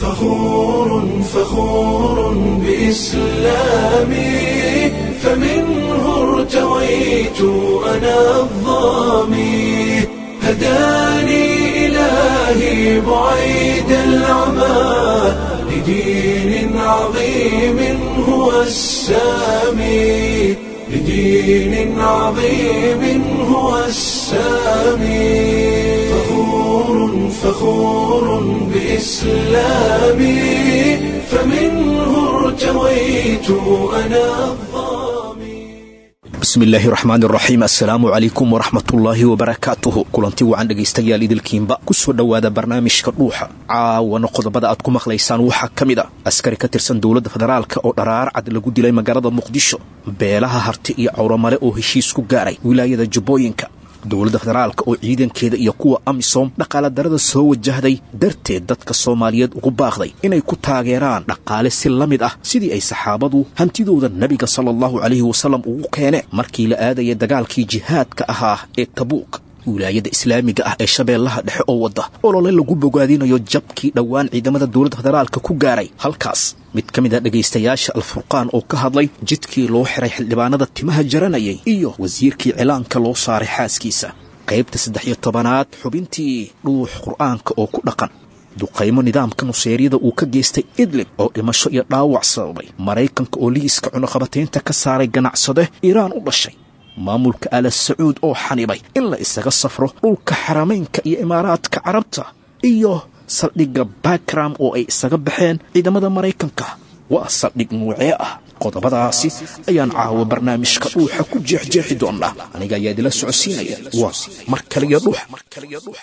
فخور فخور بإسلامي فمنه ارتويت أنا الظامي هداني إلهي بعيد العمى لدين عظيم هو السامي لدين عظيم هو السامي فخور فخور بإسلامي فمنه ارتويت أنا الظامي bismi illaahi raxmaan raxiim assalaamu calaykum waraxmatullaahi wabarakaatuhu kulanti wacan dhegaystayaal idilkiinba ku soo dhowaada barnaamijka dhuuxa caawana qodobada aad ku maqlaysaan waxaa ka mid a askari ka tirsan dowladda federaalka oo dharaar cad lagu dilay magaalada muqdisho beelaha harti iyo cawramale oo heshiis ku gaaray wilaayada jubbooyinka dowladda federaalka oo ciidankeeda iyo kuwa amisom dhaqaaladarada soo wajahday darteed dadka soomaaliyeed ugu baaqday inay ku taageeraan dhaqaale si la mid ah sidii ay saxaabadu hantidooda nebiga sala allahu calayhi wasallam ugu keeneen markii la aadaya dagaalkii jihaadka ahaa ee tabuuk wilaayada islaamiga ah ee shabeellaha dhexe oo wadda olole lagu bogaadinayo jabkii dhowaan ciidamada dowladda federaalka ku gaaray halkaas mid ka mid a dhegaystayaasha alfurqaan oo ka hadlay jidkii loo xiray xildhibaanada timaha jaranayay iyo wasiirkii cilaanka loo saaray xaaskiisa qaybta saddex iyo tobanaad xubintii dhuux qur'aanka oo ku dhaqan duqaymo nidaamka nuseeryada uu ka geystay idlib oo dhimasho iyo dhaawac sababay maraykanka oo liiska cunuqabataynta ka saaray ganacsade iiraan u dhashay maamulka ala sacuud oo xanibay in la isaga safro dhulka xaramaynka iyo imaaraadka carabta iyo saldhigga bakram oo ay isaga baxeen ciidamada maraykanka waa saldhig nuucee ah qodobadaasi ayaan caawa barnaamijka dhuuxa ku jeexjeexi doonnaa aniga ayaa idila socodsiinaya waa mar kaliya dhuux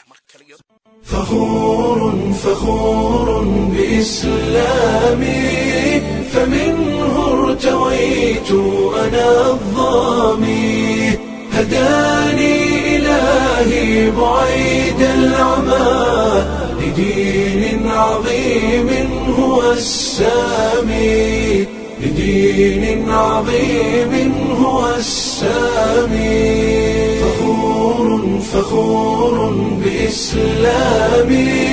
فخور فخور بإسلامي فمنه ارتويت أنا الظامي هداني إلهي بعيد العمى لدين عظيم هو السامي لدين عظيم هو السامي فخور فخور بإسلامي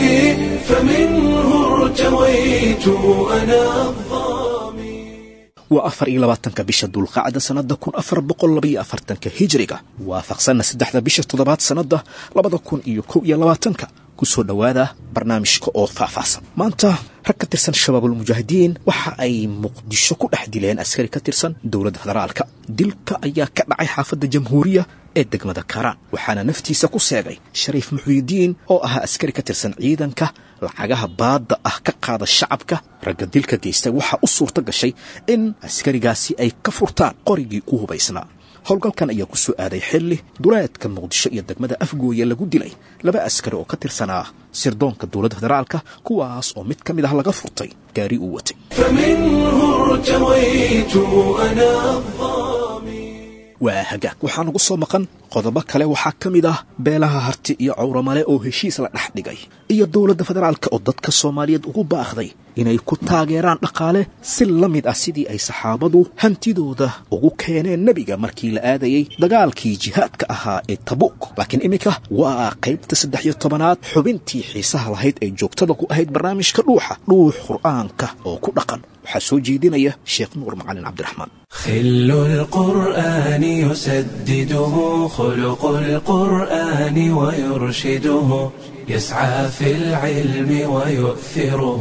فمنه ارتويت أنا الظامي waa afar iyo labaatanka bisha dulqacda sannada kun afar boqol labaiyo afartanka hijriga waafaqsanna saddexda bisha toddobaad sannada labada kun iyo kow iyo labaatanka ku soo dhowaada barnaamijka oo faahfaahsan maanta rag ka tirsan shabaabulmujaahidiin waxa ay muqdisho ku dhex dileen askari ka tirsan dowladda federaalka dilka ayaa ka dhacay xaafadda jamhuuriya ee degmada karaan waxaana naftiisa ku seegay shariif muxuyidiin oo ahaa askari ka tirsan ciidanka lacagaha baadda ah ka qaada shacabka ragga dilka geystay waxaa u suurto gashay in askarigaasi ay ka furtaan qorigii ku hubaysnaa howlgalkan ayaa ku soo aaday xilli duleedka muqdisho iyo degmada afgooye lagu dilay laba askari oo ka tirsanaa sirdoonka dowladda federaalka kuwaas oo mid ka mid ah laga furtay gaari uu watay فمنه ارتويت أنا الظامي waa hagaag waxaa nagu soo maqan qodobo kale waxaa ka mid ah beelaha harti iyo cawramale oo heshiis la dhex dhigay iyo dowladda federaalka oo dadka soomaaliyeed ugu baaqday inay ku taageeraan dhaqaale si la mid ah sidii ay saxaabadu hantidooda ugu keeneen nebiga markii la aadayey dagaalkii jihaadka ahaa ee tabuuk laakiin iminka waa qaybta saddex iyo tobanaad xubintii xiisaha lahayd ee joogtada ku ahayd barnaamijka dhuuxa dhuux qur'aanka oo ku dhaqan waxaa soo jeedinaya sheekh nuur macalin cabdiraxmaan خل القرآن يسدده خلق القرآن ويرشده يسعى في العلم ويؤثره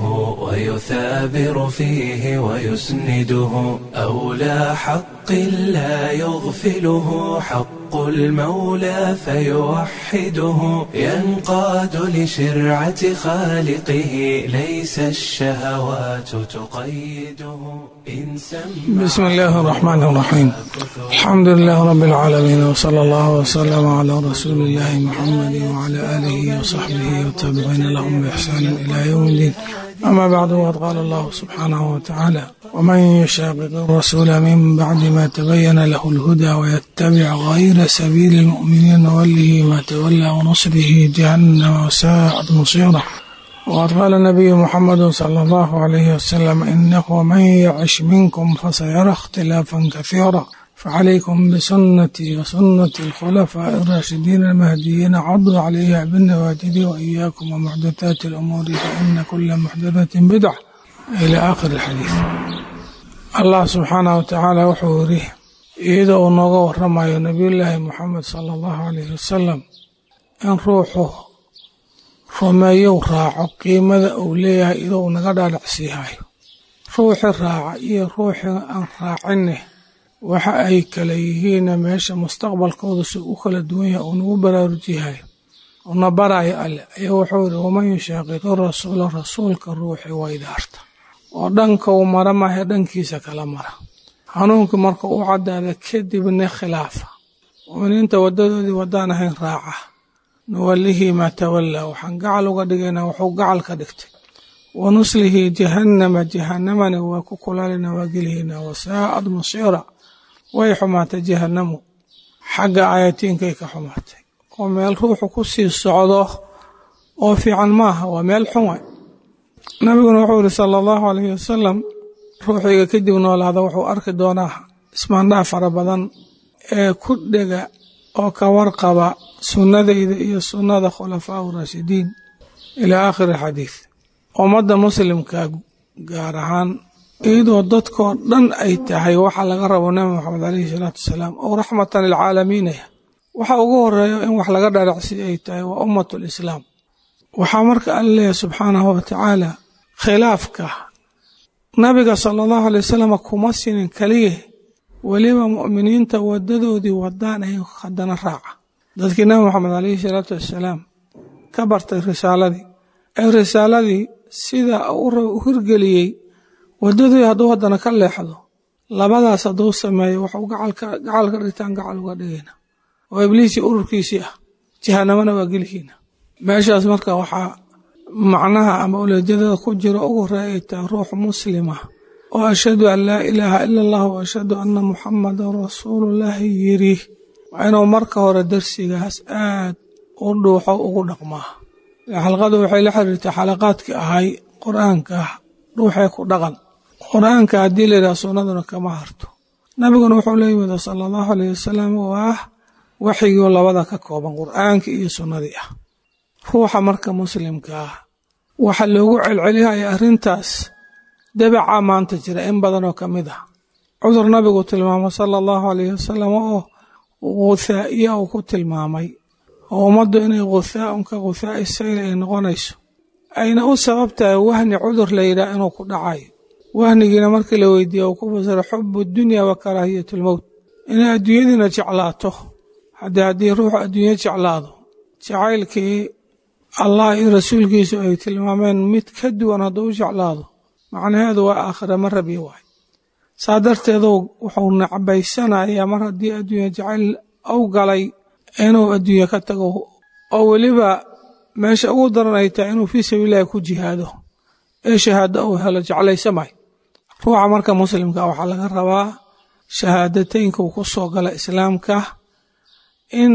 ويثابر فيه ويسنده أولى حق لا يغفله حق المولى فيوحده ينقاد لشرعة خالقه ليس الشهوات تقيده إن سمع بسم الله الرحمن الرحيم الحمد لله رب العالمين وصلى الله وسلم على رسول الله محمد وعلى آله وصحبه والتابعين لهم بإحسان إلى يوم الدين أما بعد وقد قال الله سبحانه وتعالى ومن يشاقق الرسول من بعد ما تبين له الهدى ويتبع غير سبيل المؤمنين نوله ما تولى ونصره جهنم وساءت مصيره وقد قال النبي محمد صلى الله عليه وسلم إنه من يعش منكم فسيرى اختلافا كثيرا facalaykum bisunnatii wa sunnati alkhulafaa'i araashidiin almahdiyiina caduu calayha binawaajidi wa iyaakum wa muxdathaati alumuuri fa ina kula muxdathatin bidca ila aakhiri alxadiid allah subxaanahu watacaala wuxuu yidhi iyadoo uu nooga waramayo nebiyullaahi moxamed sala allahu alayhi wasalam in ruuxu rumeeyow raaco qiimada uu leeyahay idoo uu naga dhaadhacsiihayo ruuxi raaca iyo ruuxi aan raacinne waxa ay kala yihiinna meesha mustaqbalkooda si u kala duwan yahay uu nagu baraarujiyahayo una baraayo alle ayaa wuxuu yidhi waman yushaaqiqi rasuula rasuulka ruuxi waydaarta oo dhanka uu mara maahe dhankiisa kala mara hanuunkii marka u caddaada kadibna khilaafa muminiinta wadadoodii waddaan ahayn raaca nuwallihii maa tawallaa waxaan gacal uga dhigaynaa wuxuu gacal ka dhigtay wa nuslihi jahannama jahannamani waa ku kulaalina waa gelihaynaa wasaa'ad masiira way xumaatay jahannamu xagga aayatiinkay ka xumaatay oo meel ruuxu ku sii socdo oo fiican maaha waa meel xun waay nabiguna wuxuu yihi sala allahu alayhi wasalam ruuxiga kadib noolaada wuxuu arki doonaa ismaandhaa fara badan ee ku dhega oo ka warqaba sunnadayda iyo sunnada khulafaa raashidiin ilaa aakhiri xadiid ummadda muslimka gaar ahaan iyadoo dadkoo dhan ay tahay waxa laga rabo nabi moxamed caleyhi salaatu wasalaam oo raxmatan lilcaalamiinaya waxa ugu horeeya in wax laga dharacsiy ay tahay waa ummatu lislaam waxaa marka alla leeyahy subxaanahu watacaala khilaafka nabiga sala allahu alay wasalam kuma sinin keliya weliba mu'miniinta wadadoodii wadaan ay haddana raaca dadkii nabi moxamed caleyhi salaatu wassalaam ka bartay risaaladii ee risaaladii sida u hirgeliyey wadadii hadduu haddana ka leexdo labadaas hadduu sameeyo waxuu gacal ka dhigtaan gacal uga dhigayna oo ibliisii ururkiisii ah jahanamana waa gelihiina meeshaas marka waxaa macnaha ama uleejadada ku jiro ugu horeeya ay tahay ruux muslima oo ashhadu an laa ilaaha ila allah wa ashhadu anna muxamadan rasuulullaahi yiri waa inuu marka hore darsigaas aad u dhuuxo ugu dhaqmaa xalqadu waxay la xiriirtay xalaqaadkii ahay qur-aanka dhuuxee ku dhaqan qur-aanka haddii layidhaha sunnaduna kama harto nabiguna wuxuu la yimida sala allahu alayh wasalam oo ah waxyigoo labada ka kooban qur-aanka iyo sunnadii ah ruuxa marka muslimka ah waxa loogu celcelihaya arrintaas dabaca maanta jira in badanoo ka mid ah cudur nabigu tilmaamo sala allahu alayh wasalam oo guthaa'iya uu ku tilmaamay oo ummaddu inay guthaaun ka guthaa'i sayl ay noqonayso ayna u sabab tahay wahni cudur la yidhaah inuu ku dhacayo wahnigiina markii la weydiiye uu ku fasiro xubu dunya wa karaahiyatulmowt inay adduunyadiina jeclaato haddii haddii ruuxu adduunyo jeclaado jacaylkii allah iyo rasuulkiisu ay tilmaameen mid ka duwan hadduu u jeclaado macnaheedu waa aakhira ma rabi waay saa darteedu wuxuu nacbaysanayaa mar haddii adduunya jacayl u galay inuu adduunye ka tago oo weliba meesha ugu daran ay tahay inuu fii sabiililahi ku jihaado ee shahaado uu helo jeclaysamay ruuxa marka muslimka waxaa laga rabaa shahaadateynka uu ku soo gala islaamka in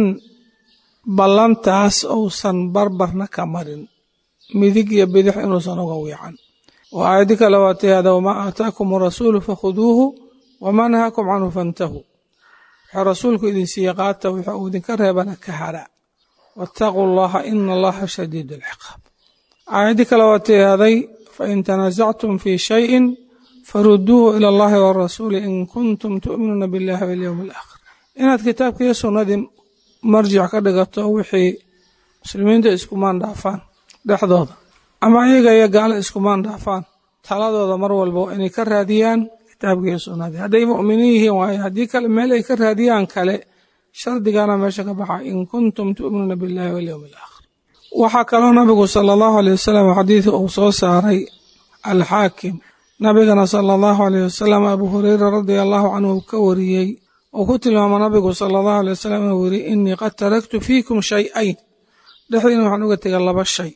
ballantaas uusan barbarna ka marin midig iyo bidix inuusan uga wiican oo aayadi kale waa tihaada wamaa aataakum arasuulu fakhuduuhu wamaa nahaakum canhu fantahuu wuxuu rasuulku idin siiye qaata wuxuu uu idinka reebana ka hara waataquu allaha ina allaha shadiid alciqaab aayadii kale waa tihaaday fain tanaasactum fii shayin faruduuhu ila allahi warasuuli in kuntum tu'minuuna billahi walyowmi alaakhir inaad kitaabka iyo sunnadii marjic ka dhigato wixii muslimiinta iskumaan dhaafaan dhexdooda ama iyaga iyo gaalo iskumaan dhaafaan taladooda mar walba inay ka raadiyaan kitaabka iyo sunnadii hadday mu'miniin yihiin waaye haddii kale meel ay ka raadiyaan kale shardigana meesha ka baxa in kuntum tu'minuuna billahi walyowmi alaakhir waxaa kaloo nabigu sala allahu aleyh wasalam xadiid uu soo saaray alxaakim nabigana sala allahu aleyh wasalam abu hureyra radia allahu canhu uu ka wariyey uu ku tilmaamo nabigu sala allahu aley wasalam inuu yiri inii qad taraktu fiikum shay-ayn dhexdiina waxaan uga tegay laba shay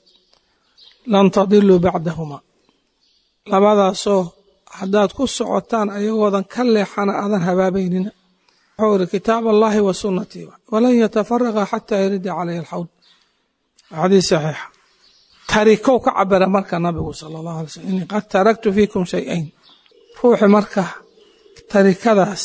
lan tadiluu bacdahuma labadaasoo haddaad ku socotaan ayagoodan ka leexana aadan habaabaynina wuxuu iri kitaab allahi wa sunnatii walan yatafaraqa xataa yarida caleyhi alxawd xadiis saxiixa tarikow ka cabira marka nabigu sala allahu alay slm inii qad taraktu fiikum shay-ayn ruuxi marka tarikadaas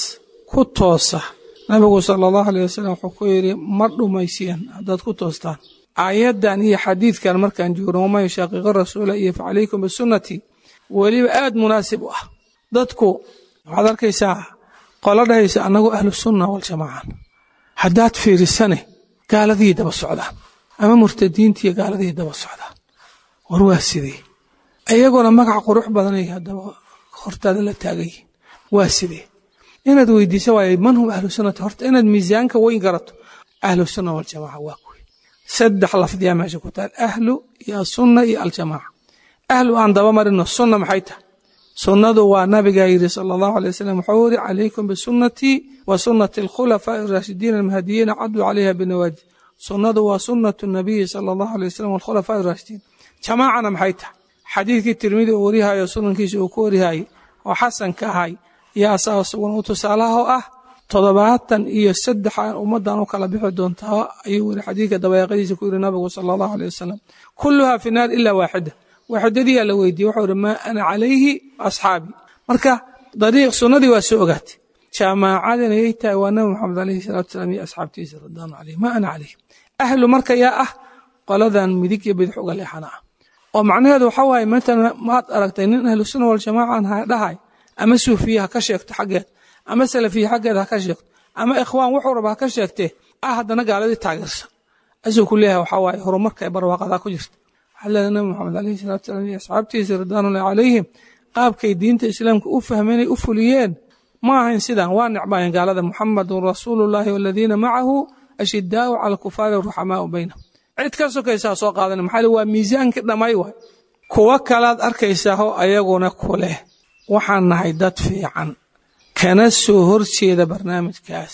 ku toosa nabigu sala allahu aleyh wasalam wuxuu ku yidhi ma dhumaysiyeen haddaad ku toostaan aayaddan iyo xadiidkan markaan joogno waman yushaaqiqa rasuula iyo facalaykum bisunnatii weliba aad munaasib u ah dadku waxaad arkaysaa qolo dhahaysa annagu ahlu sunna waljamaaca haddaad fiirisane gaaladii daba socdaan ama murtadiintiiyo gaaladii daba socdaan war waa sidee iyaguna magac qurux badanay haddaba hortaada la taagayihin waa sidee inaad weydiisa waay man hum ahlu sunnati horta inaad miisaanka weyn garato ahlu sunna waljamaaca waa kuwi saddex lafdiyaa meesha ku taal ahlu iyo asunna iyo aljamaaca ahlu aan daba marino sunna maxay tahay sunnadu waa nabigaa yidhi sala allahu alay wasalam wuxuu yidhi calaykum bisunnatii wa sunnati alkhulafaa'i araashidiina almahdiyiina caduu calayha binawaadi sunnadu waa sunnatu nabiyi sala allahu alay wasalam walkhulafaa'i araashidiin jamaacana maxay tahay xadiidkii tirmidi uu warihayo sunankiisa uu ku warihayey oo xasanka ahay iyo asaga isaguna u tusaalaha oo ah toddobaatan iyo saddex aan ummaddan u kala bixi doontaa ayuu weri xadiidka dabayaaqadiisa ku yidhi nabigu sala allahu alay wasalam kulluhaa fi naar ilaa waaxida waaxidadiyaa la weydiiyey wuxuu ihi maa ana calayhi asxaabii marka dariiq sunnadii waa soo ogaatay jaamaacadina yay tahay waa nabi maxamed alayhi salatu wasalaam iyo asxaabtiisa radwaanu calayhi maa ana calayhi ahlu marka yaa ah qoladan midig iyo bidix uga leexana ah oo macnaheedu waxa waaye matalan maad aragtay nin ahlu sunna waljamaacan ha dhahay ama suufiye ha ka sheegto xaggeed ama salafiye xaggeed ha ka sheegto ama ikhwaan wuxuu raba ha ka sheegtee ah haddana gaaladii taageersan asuu ku leeyahay waxaa waaye horumarka ee barwaaqadaa ku jirta waxaa leedahay nabi maxamed alayhi salatu salaam iyo asxaabtiisa ridwaanullahi calayhim qaabkay diinta islaamka u fahmeenay u fuliyeen ma ahayn sidan waa necbaayeen gaalada muxamadun rasuulullahi waladiina macahu ashidaau cala alkufaari ruxamaau baynahum cid ka sokaysaa soo qaadan maxaa waa miisaankii dhammay waay kuwo kalaad arkaysaao ayaguna ku leh waxaan nahay dad fiican kana soo horjeeda barnaamijkaas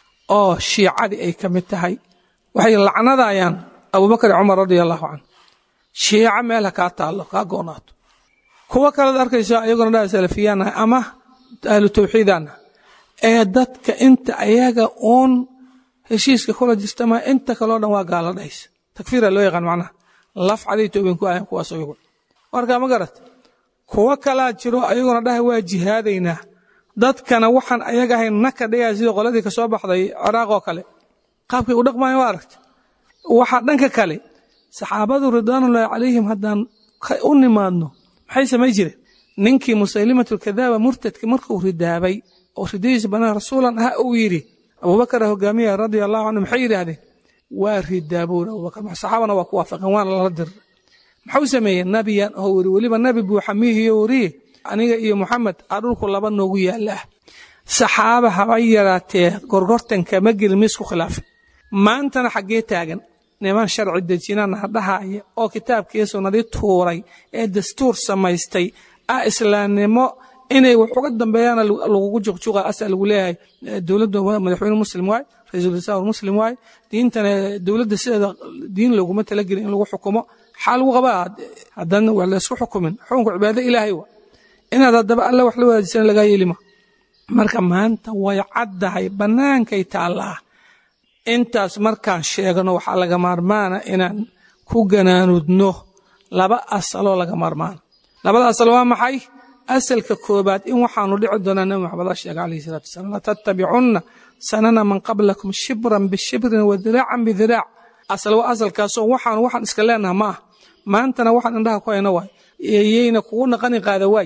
oo shiicadii ay ka mid tahay waxay lacnadayaan abubakar cumar radia allahu canhu shiico meel ha kaa taallo kaa goonaato kuwo kalaad arkaysaa ayaguna dhaa salafiyaanah ama ahlu tawxiidaanah ee dadka inta ayaga uun heshiiska kula jirtama inta kaleo dhan waa gaala dhahaysa takfiira loo yaqaan macnaha laf caday toobin ku ahayn kuwaas ayagu marka ma garat kuwo kalaa jiro ayaguna dhahay waa jihaadaynaa dadkana waxaan ayaga ahayn naka dhigaya sidii qoladii ka soo baxday ciraaq oo kale qaabkay u dhaqmayan waa aragta waxaa dhanka kale saxaabadu ridwaanullaahi calayhim haddaan u nimaadno maxay samay jireen ninkii musaylimatulkadaaba murtadka markuu ridaabay oo ridadiisa banaan rasuulan ah uu yidhi abubakar hogaamiya radia allahu canhu maxay yidhaahdeen waa ridaabown abubakar saxaabana waa ku waafaqeen waana lala diray maxuu sameeyey nabiyan oo weri weliba nabi buuxa miihiyo weriye aniga iyo muxamed aa dhulku laba noogu yaalaah saxaaba haba yaraatee gorgortanka ma gelin miisku khilaafin maantana xaggee taagan niman sharci dejinana dhahaya oo kitaabkii sunnadii tuuray ee dastuur samaystay ah islaamnimo inay wax uga dambeeyaana lagugu juqjuqa asa lagu leeyahay dowladda madaxweyne muslim waay ra-iisul wasaar muslim waay diintana dowladda sideeda diin loguma talagelin in lagu xukumo xaa lagu qabaa haddana wax laysku xukumin xukunka cibaado ilaahay wa inaad haddaba alle wax la wadaajisana lagaa yeelima marka maanta way caddahay bannaankay taallaa intaas markaan sheegno waxaa laga maarmaana inaan ku ganaanudno laba asaloo laga maarmaana labada asal waa maxay asalka koobaad in waxaanu dhici doonaa nabi maxamed sheega alayhi salatu wasalam latattabicunna sanana man qablakum shibran bishibrin wa diraacan bidiraac asal waa asalkaasoo waxaanu waxaan iska leenaha ma ah maantana waxaan indhaha ku hayno waay yayna kugu naqani qaada waay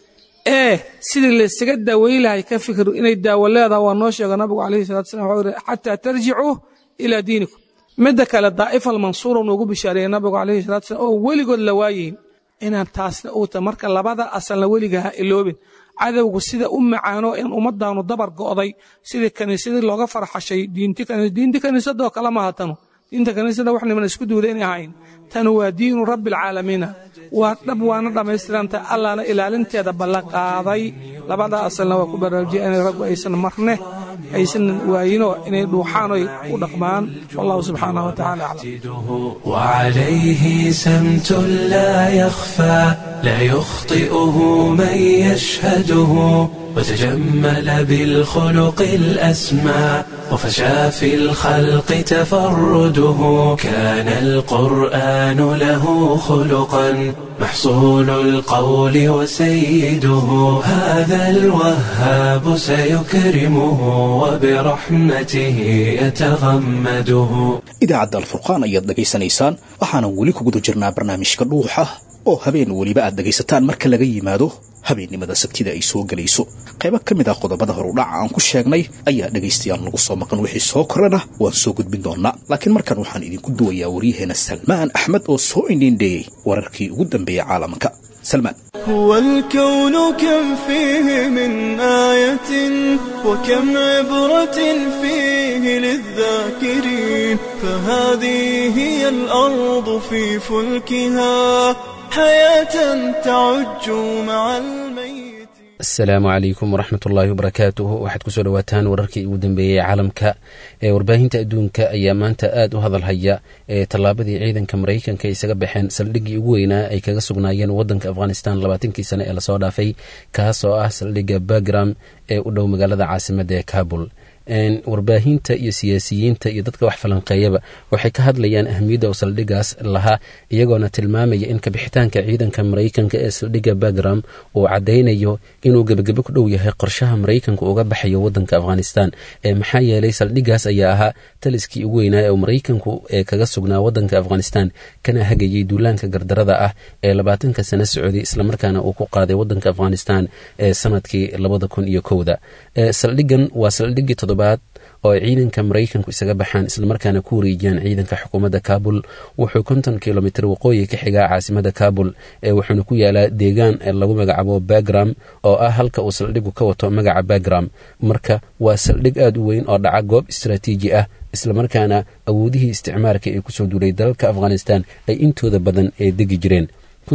ee sidii laysaga daaweyn lahay ka fikir inay daawo leedaha waa noo sheega nabigu alayhi salatu wasalam wuxuu yidhi xataa tarjicuu ilaa diinikum midda kale daa'ifa almansuura noogu bishaareeyey nabigu alayhi salatu wasalam oo weligood la waayeyn inaan taasna uu ta marka labada asalna weliga ha iloobin cadowgu sida u macaano in ummadaanu dabar go'day sidii kaniisadii looga farxashay diinti kaniisadoo kale maaha tanu diinta kaniisada wax niman isku duuda inay ahayn tanu waa diinu rabbi alcaalamiina waa dhab waana dhammaystiranta allaana ilaalinteeda ballan qaaday labada asalna waa ku baraarujiya inay raggu aysan marne aysan waayinoo inay dhuuxaan oy u dhaqmaan wallahu subxaanahu watacaala aclam وعليه سمت لا يخفى لا يخطئه من يشهده وتجمل بالخلق الأسمى وفشى في الخلق تفرده كان القرآن له خلقا محصول القول وسيده هذا الوهاب سيكرمه وبرحمته يتغمده idaacadda alfurqaan ayaad dhegaysanaysaan waxaana weli ku guda jirnaa barnaamijka dhuuxa oo habeen weliba aad dhegaysataan marka laga yimaado habeennimada sabtida ay soo gelayso qaybo ka mid ah qodobada horudhaca aan ku sheegnay ayaa dhegaystayaal nagu soo maqan wixii soo korana waan soo gudbin doonaa laakiin markan waxaan idinku duwayaa waryaheena salmaan axmed oo soo indhiindheeyey wararkii ugu dambeeyey caalamka salmaan هو الكون كم فيه من آية وكم عبرة فيه للذاكرين فهذه هي الأرض في فلكها حياة تعج مع الميت asalaamu calaykum waraxmat ullaahi wabarakaatuhu waxaad kusoo dhawaataan wararkii ugu dambeeyey caalamka ee warbaahinta adduunka ayaa maanta aad u hadalhaya ee tallaabadii ciidanka maraykanka isaga baxeen saldhiggii ugu weynaa ay kaga sugnaayeen waddanka afghanistan labaatankii sane ee lasoo dhaafay kaas oo ah saldhigga bagram ee u dhow magaalada caasimadda ee kabul warbaahinta iyo siyaasiyiinta iyo dadka wax falanqeeyaba waxay ka hadlayaan ahmiyadda uu saldhigaas lahaa iyagoona tilmaamaya in kabixitaanka ciidanka maraykanka ee saldhigga bagram uu caddaynayo inuu gebagebo ku dhow yahay qorshaha maraykanka uga baxayo waddanka afghanistan ee maxaa yeelay saldhigaas ayaa ahaa taliskii ugu weynaa ee uu maraykanku ee kaga sugnaa waddanka afghanistan kana hagayay duulaanka gardarada ah ee labaatanka sano socday islamarkaana uu ku qaaday waddanka afghanistan ee sanadkii labada kun iyo kowda saldhigan waa saldhiggii toddobaad oo ay ciidanka maraykanku isaga baxaan islamarkaana ku wareejiyaan ciidanka xukuumadda kabul wuxuu konton kilomitr waqooyi ka xigaa caasimada kabul ee wuxuuna ku yaalaa deegaan lagu magacaabo bagram oo ah halka uu saldhigu ka wato magaca bagram marka waa saldhig aad u weyn oo dhaca goob istaraatiiji ah islamarkaana awoodihii isticmaarka ee kusoo duulay dalalka afghanistan ay intooda badan ee degi jireen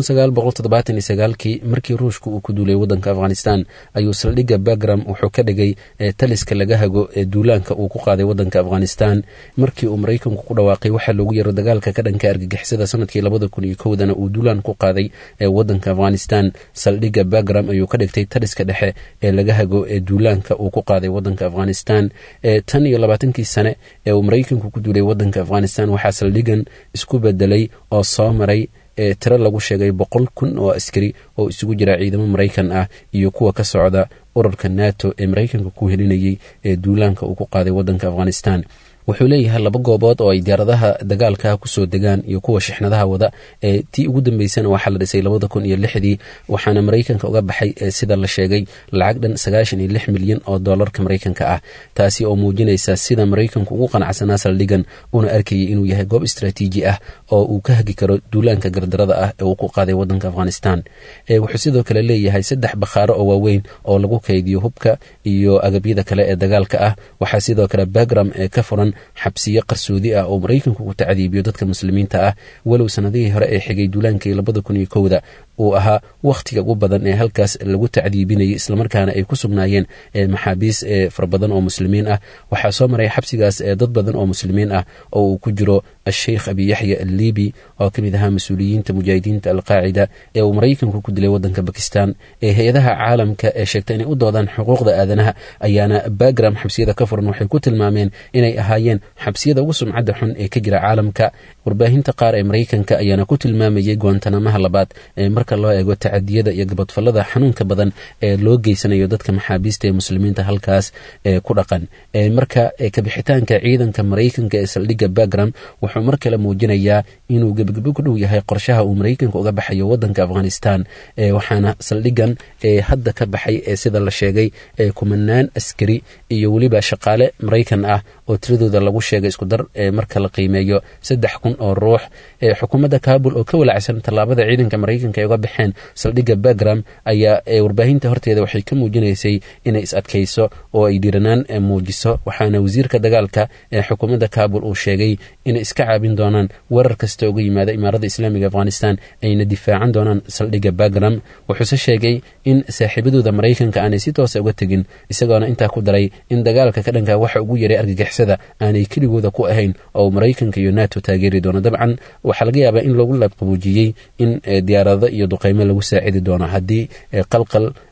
kii markii ruushka uu ku duulay waddanka afghanistan ayuu saldhigga bagram wuxuu ka dhigay taliska laga hago ee duulaanka uu ku qaaday waddanka afghanistan markii uu maraykanku ku dhawaaqay waxaa loogu yaro dagaalka ka dhanka argagixisada sanadkii labada kun iyo kowdana uu duulaan ku qaaday ee waddanka afghanistan saldhigga bagram ayuu ka dhigtay taliska dhexe ee laga hago ee duulaanka uu ku qaaday waddanka afghanistan tan iyo labaatankii sane ee uu maraykanku ku duulay waddanka afghanistan waxaa saldhigan isku bedelay oo soo maray ee tiro lagu sheegay boqol kun oo askari oo isugu jira ciidamo maraykan ah iyo kuwa ka socda ururka nato ee maraykanka ku helinayay ee duulaanka uu ku qaaday waddanka afghanistan wuxuu leeyahay laba goobood oo ay diyaaradaha dagaalka kusoo degaan iyo kuwa shixnadaha wada ee tii ugu dambeysana waxaa la dhisay labada kun iyo lixdii waxaana maraykanka uga baxay sida la sheegay lacag dhan sagaashan iyo lix milyan oo doolarka maraykanka ah taasi oo muujinaysa sida maraykanku ugu qanacsanaa saldhigan una arkayay inuu yahay goob istraatiiji ah oo uu ka hagi karo duulaanka gardarada ah ee uu ku qaaday waddanka afghanistan wuxuu sidoo kale leeyahay saddex bakhaaro oo waaweyn oo lagu kaydiyo hubka iyo agabyada kale ee dagaalka ah waxaa sidoo kale bagram ee ka furan xabsiyo qarsoodi ah oo maraykanku ku tacdiibiyo dadka muslimiinta ah walow sanadihii hore ee xigay duulaankii labada kun iyo kowda uu ahaa wakhtiga ugu badan ee halkaas lagu tacdiibinayay islamarkaana ay ku sugnaayeen maxaabiis fara badan oo muslimiin ah waxaa soo maray xabsigaas dad badan oo muslimiin ah oo uu ku jiro asheikh abi yaxya allibi oo ka mid ahaa mas-uuliyiinta mujaahidiinta alqaacida ee uu maraykanku ku dilay waddanka bakistan ee hay-adaha caalamka ee sheegta inay u doodaan xuquuqda aadanaha ayaana bagram xabsiyada ka furan waxay ku tilmaameen inay ahaayeen xabsiyada ugu sumcadda xun ee ka jira caalamka warbaahinta qaar ee maraykanka ayaana ku tilmaamayay goontanamaha labaad ee marka loo eego tacadiyada iyo gabadfallada xanuunka badan ee loo geysanayo dadka maxaabiista ee muslimiinta halkaas ee ku dhaqan marka kabixitaanka ciidanka maraykanka ee saldhigga bagram wuxuu mar kale muujinayaa inuu gebagebo ku dhow yahay qorshaha uu maraykanka uga baxayo waddanka afghanistan waxaana saldhigan hadda ka baxay ee sida la sheegay kumanaan askari iyo weliba shaqaale maraykan ah oo tiradooda lagu sheegay isku dar marka la qiimeeyo saddex kun oo ruux xukuumadda kabul oo ka walacsan tallaabada ciidanka maraykanka ay uga baxeen saldhigga bagram ayaa warbaahinta horteeda waxay ka muujinaysay inay is adkayso oo ay dhiranaan muujiso waxaana wasiirka dagaalka ee xukuumadda kabul uu sheegay inay iska caabin doonaan weerar kasta uga yimaada imaaradda islaamiga afghanistan ayna difaacan doonaan saldhigga bagram wuxuuse sheegay in saaxiibadooda maraykanka aanay si toosa uga tegin isagoona intaa ku daray in dagaalka ka dhanka waxa ugu yaray argagixisada aanay keligooda ku ahayn oo maraykanka iyo nato taageeri doono dabcan waxaa laga yaabaa in loogu laabqabuujiyey in diyaarado iyo duqeymo lagu saacidi doono haddii qalqal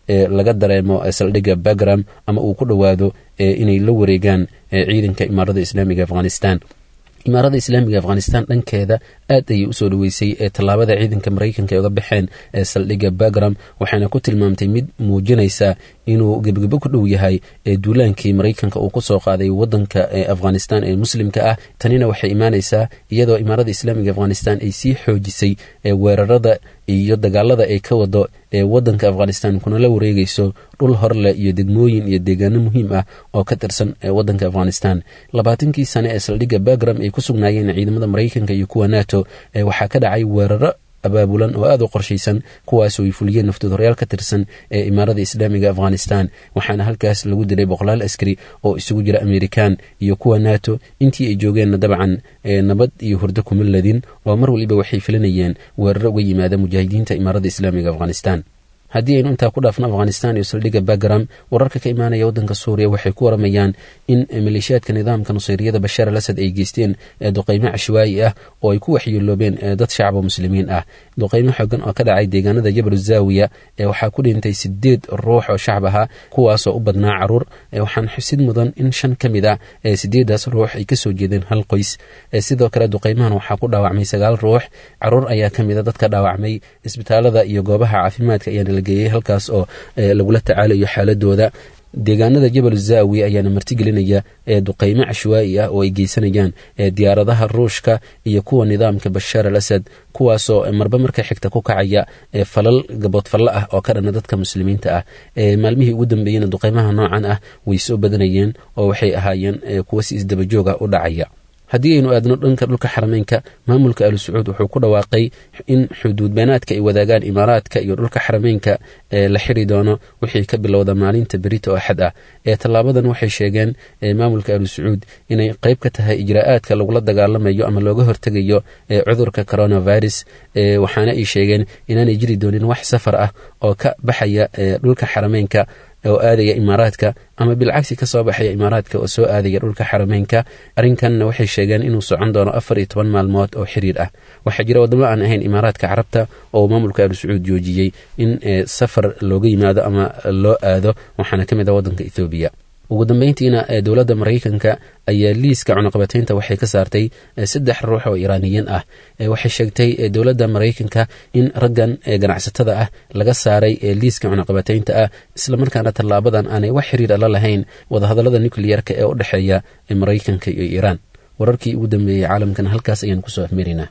laga dareemo saldhigga bagram ama uu ku dhowaado inay la wareegaan ciidanka imaarada islaamiga afghanistan imaarada islaamiga afghanistan dhankeeda aad ayay usoo dhaweysay ee tallaabada ciidanka maraykanka ay uga baxeen ee saldhigga bagram waxaana ku tilmaamtay mid muujinaysa inuu gebgebo ku dhow yahay ee duulaankii maraykanka uu kusoo qaaday wadanka afghanistan ee muslimka ah tanina waxay imaanaysaa iyadoo imaarada islaamiga afghanistan ay sii xoojisay weerarada iyo dagaalada ay ka wado ee wadanka afghanistan kuna la wareegayso dhul horleh iyo degmooyin iyo deegaano muhiim ah oo ka tirsan wadanka afghanistan labaatankii sane ee saldhigga bagram ay ku sugnaayeen ciidamada maraykanka iyo kuwa nato waxaa ka dhacay weeraro abaabulan oo aada u qorshaysan kuwaasoo ay fuliyeen naftoodhoryaal ka tirsan ee imaarada islaamiga afghanistan waxaana halkaas lagu dilay boqolaal askari oo isugu jira amerikan iyo kuwa nato intii ay joogeenna dabcan nabad iyo hurdo kuma ladin oo mar waliba waxay filanayeen weeraro uga yimaada mujaahidiinta imaarada islaamiga afghanistan haddii aynu intaa ku dhaafno afghanistan iyo saldhigga bagram wararka ka imaanaya waddanka suuriya waxay ku waramayaan in maleeshiyaadka nidaamka nusayriyada bashaar al asad ay geysteen duqeymo cashwaayi ah oo ay ku waxyeeloobeen dad shacaba muslimiin ah duqeymo xoogan oo ka dhacay deegaanada jabal zaawiya waxaa ku dhintay sideed ruux oo shacab ahaa kuwaasoo u badnaa caruur waxaan xusid mudan in shan ka mid ah sideedaas ruux ay kasoo jeedeen hal qoys sidoo kale duqeymahan waxaa ku dhaawacmay sagaal ruux caruur ayaa ka mid a dadka dhaawacmay isbitaalada iyo goobaha caafimaadka ayaana la geeyey halkaas oo lagula tacaalayo xaaladooda deegaanada jabal zaawi ayaana martigelinaya ee duqeymo cashwaa'i ah oo ay geysanayaan diyaaradaha ruushka iyo kuwa nidaamka bashaar al asad kuwaasoo marba marka xigta ku kacaya falal gaboodfallo ah oo ka dhana dadka muslimiinta ah maalmihii ugu dambeeyena duqeymaha noocan ah way soo badanayeen oo waxay ahaayeen kuwa si isdabajooga u dhacaya haddii aynu aadno dhanka dhulka xarameynka maamulka alu sacuud wuxuu ku dhawaaqay in xuduud beenaadka ay wadaagaan imaaraadka iyo dhulka xarameynka ee la xiri doono wixii ka bilowda maalinta berito oo axad ah ee tallaabadan waxay sheegeen maamulka alu sacuud inay qayb ka tahay ijraa'aadka lagula dagaalamayo ama looga hortegayo cudurka coronavirus waxaana ay sheegeen inaanay jiri doonin wax safar ah oo ka baxaya dhulka xarameynka oo aadaya imaaraadka ama bilcagsi ka soo baxaya imaaraadka oo soo aadaya dhulka xarameynka arrinkanna waxay sheegeen inuu socon doono afar iyo toban maalmood oo xiriir ah waxaa jira waddamo aan ahayn imaaraadka carabta oo maamulka alu sacuud joojiyey in safar looga yimaado ama loo aado waxaana ka mid ah waddanka ethoobiya ugu dambeyntiina dowladda maraykanka ayaa liiska cunaqabateynta waxay ka saartay saddex ruux oo iiraaniyiin ah waxay sheegtay dowladda maraykanka in raggan ganacsatada ah laga saaray liiska cunaqabateynta ah islamarkaana tallaabadan aanay wax xiriira la lahayn wadahadallada nukliyarka ee u dhexeeya maraykanka iyo iiraan wararkii ugu dambeeyey caalamkan halkaas ayaan kusoo afmerinaa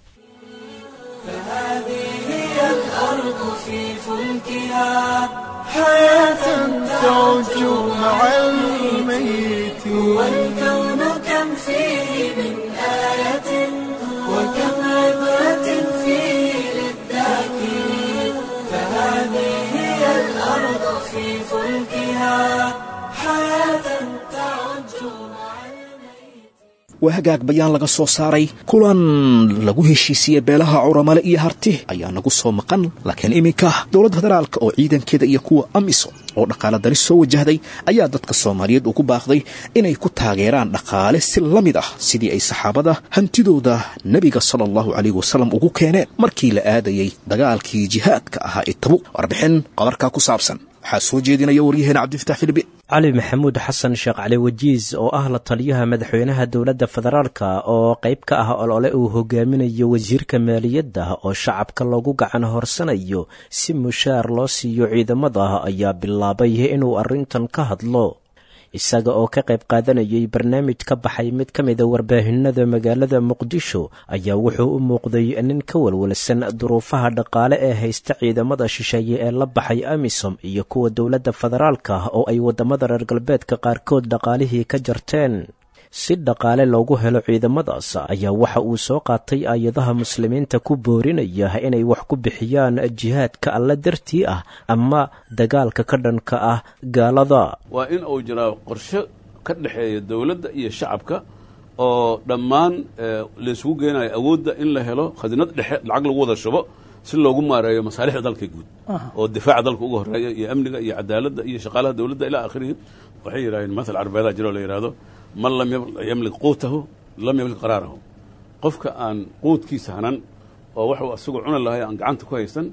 تعج مع الميت والكون كم فيه من آية وكم عبرة فيه للذاكرين فهذه هي الأرض في فلكها حياة تعج مع waa hagaag bayaan laga soo saaray kulan lagu heshiisiiyey beelaha curamale iyo harti ayaa nagu soo maqan laakiin iminka dowladda federaalka oo ciidankeeda iyo kuwa amisom oo dhaqaale daris soo wajahday ayaa dadka soomaaliyeed ugu baaqday inay ku taageeraan dhaqaale si la mid ah sidii ay saxaabada hantidooda nebiga sala allahu calayh wasalam ugu keeneen markii la aadayey dagaalkii jihaadka ahaa ee tabuk warbixin qabarkaa ku saabsan waxaa soo jeedinaya waryaheena cabdifatax filibi cali maxamuud xasan sheekh cali wajiis oo ah la taliyaha madaxweynaha dowladda federaalka oo qayb ka ah olole uu hogaaminayo wasiirka maaliyadda oo shacabka loogu gacan horsanayo si mushaar loo siiyo ciidamada ayaa bilaabay inuu arrintan ka hadlo isaga oo ka qayb qaadanayay barnaamij ka baxay mid ka mida warbaahinada magaalada muqdisho ayaa wuxuu u muuqday nin ka walwalsan duruufaha dhaqaale ee haysta ciidamada shisheeye ee la baxay amisom iyo kuwa dowladda federaalka oo ay waddamada reer galbeedka qaarkood dhaqaalihii ka jarteen si dhaqaale loogu helo ciidamadaas ayaa waxa uu soo qaatay aayadaha muslimiinta ku boorinaya inay wax ku bixiyaan jihaadka alle dartii ah ama dagaalka ka dhanka ah gaalada waa in uu jiraa qorshe ka dhexeeya dowladda iyo shacabka oo dhammaan laysugu geenayo awoodda in la helo khadinad dhexe lacag lagu wada shubo si loogu maareeyo masaalixda dalka guud oo difaaca dalka uga horeeya iyo amniga iyo cadaaladda iyo shaqaalaha dowladda ilaa akhirihi waxay yidhahdeen matal carbeedaa jiro la yidhahdo man lam yamlik quutahu lam yamlik qaraarahu qofka aan quudkiisa hanan oo waxuu asagu cuni lahay aan gacanta ku haysan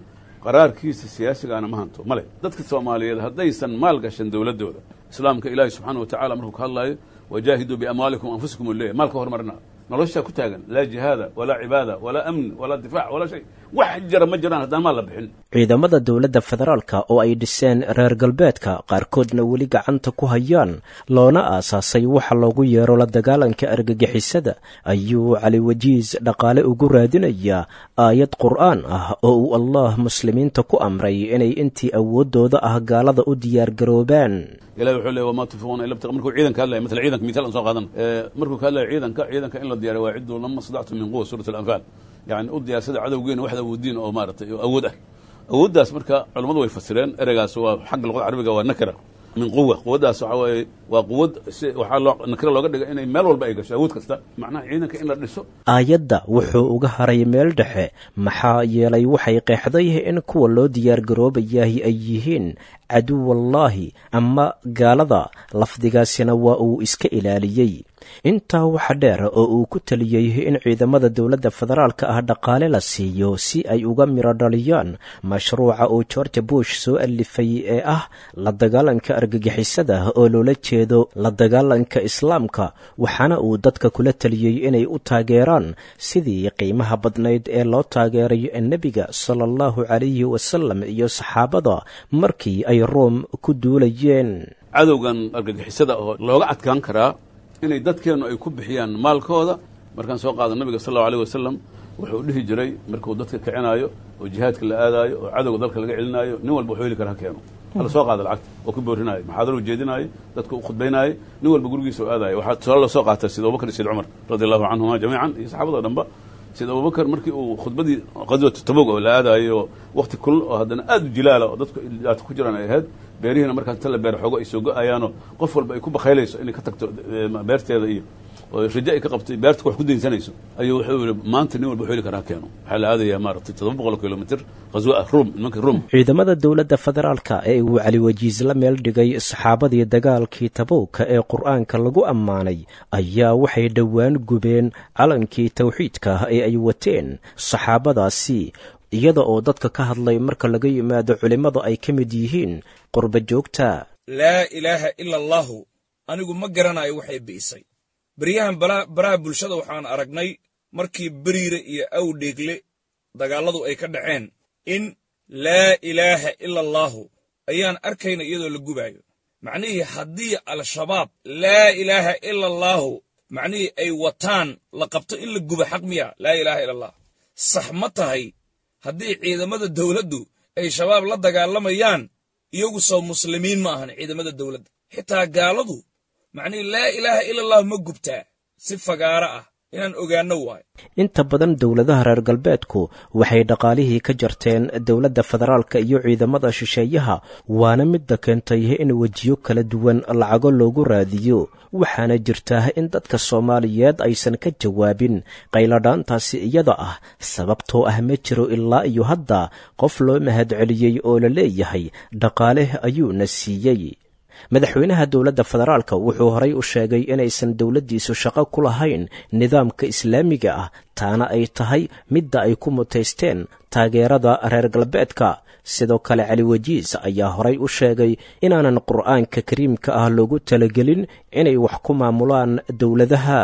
qaraarkiisa siyaasigana ma hanto male dadka soomaaliyeed haddaysan maal gashan dowladdooda islaamka ilaahi subxaana wa tacala markuu ka hadlaayo wajaahiduu biamwaalikum anfusikum u leeyahy maalka hormarina noloshaa ku taagan laa jihaada walaa cibaada walaa amn walaa difaac walaa shay wax jira ma jiraan haddaan maal la bixin ciidamada dowladda federaalka oo ay dhiseen reer galbeedka qaarkoodna weli gacanta ku hayaan loona aasaasay waxa loogu yeero la dagaalanka argagixisada ayuu cali wajiis dhaqaale ugu raadinayaa aayad qur'aan ah oo uu allah muslimiinta ku amray inay intii awooddooda ah gaalada u diyaargaroobaan ilahi wuxuu leey wamaa tunfiquuna ila btiqa markuu ciidanka hadlaya masala ciidanka misaal aan soo qaadan markuu ka hadlaya ciidanka ciidanka in la diyaariyo waa cidduu lama stadactum min quwa suurat alanfaal yani u diyaarsada cadowgeena waxda awoodiin oo maaratay oo awood ah awooddaas marka culammadu way fasireen ereygaas waa xagga luqada carabiga waa nakira min quwa quwaddaas waxa waaye waa quwad si waxaa loo nakira looga dhigay inay meel walba ay gasho awood kasta macnaha ciidanka in la dhiso aayadda wuxuu uga haray meel dhexe maxaa yeelay waxay qeexday in kuwa loo diyaargaroobayahi ay yihiin caduwallaahi ama gaalada lafdigaasina waa uu iska ilaaliyey intaa waxa dheer oo uu ku taliyey in ciidamada dowladda federaalka ah dhaqaale la siiyo si ay uga miro dhaliyaan mashruuca uu george bush soo alifay ee ah la dagaalanka argagixisada oo loola jeedo la dagaalanka islaamka waxaana uu dadka kula taliyey inay u taageeraan sidii qiimaha badnayd ee loo taageeray nebiga sala allahu calayhi wasalam iyo saxaabada markii ay room ku duulayeen cadowgan argagixisada oo looga adkaan karaa inay dadkeennu ay ku bixiyaan maalkooda markaan soo qaado nabiga sal allau alيh wasalam wuxuu dhihi jiray markuu dadka kicinaayo oo jihaadka la aadaayo oo cadowga dalka laga celinaayo nin walba wuxuu heli kara ha keeno hala soo qaada lacagta oo ku boorinaayo maxaadaro jeedinaayo dadka u khudbaynaayo nin walba gurigiisa u aadayo waxaa tusaale loo soo qaatay sida abubakar iyo sayd cumar radi allahu canhuma jamiican iyo saxaabada dhanba sida abubakar markii uu khudbadii qadwatu tabog oo la aadaayo wakti kulul oo haddana aad u jilaala oo dadku dhibaato ku jiraan ay ahayd beerihiina markaas inta la beer xoogo ay soo go-ayaanoo qof walba ay ku bakaylayso inay ka tagto beerteeda iyo oo raje ay ka qabtay beerta wax ku daynsanayso ayuu wuxuu yihi maanta nin walba wuxuu heli karaa keeno waxaa la aadayaa maaragtay toddoba boqol kilomitr qaswo ah rum nimanka rum ciidamada dowladda federaalka ee uu cali wajiis la meel dhigay saxaabadii dagaalkii tabowka ee qur-aanka lagu ammaanay ayaa waxay dhowaan gubeen calankii tawxiidka ee ay wateen saxaabadaasi iyada oo dadka ka hadlay marka laga yimaado culimmada ay ka mid yihiin qurba joogta laa ilaaha ila allaahu anigu ma garanayo waxay bi'isay beryahan baraha bulshada waxaan aragnay markii beriire iyo awdheegle dagaalladu ay ka dhaceen in laa ilaaha ila allaahu ayaan arkayna iyadoo la gubaayo macnihii haddii al-shabaab laa ilaaha ila allaahu macnihii ay wataan la qabto in la guba xaq miya laa ilaaha ila allah sax ma tahay haddii ciidamada dawladdu ay shabaab la dagaalamayaan iyagu soo muslimiin ma ahan ciidamada dawladda xitaa gaaladu macnihii laa ilaaha ila allahu ma gubtaa si fagaaro ah inaan ogaanno waayo inta badan dowladaha reer galbeedku waxay dhaqaalihii ka jarteen dowladda federaalka iyo ciidamada shisheeyaha waana midda keentay in wejiyo kala duwan lacago loogu raadiyo waxaana jirtaa in dadka soomaaliyeed aysan ka jawaabin qayladhaantaasi iyada ah sababtoo ah ma jiro ilaa iyo hadda qof loo mahadceliyey oo la leeyahay dhaqaale ayuuna siiyey madaxweynaha dowladda federaalka wuxuu horay u sheegay inaysan dowladdiisu shaqo ku lahayn nidaamka islaamiga ah taana ay tahay midda ay ku mutaysteen taageerada reer galbeedka sidoo kale cali wajiis ayaa horay u sheegay inaanan qur'aanka kariimka ah loogu talagelin inay wax ku maamulaan dowladaha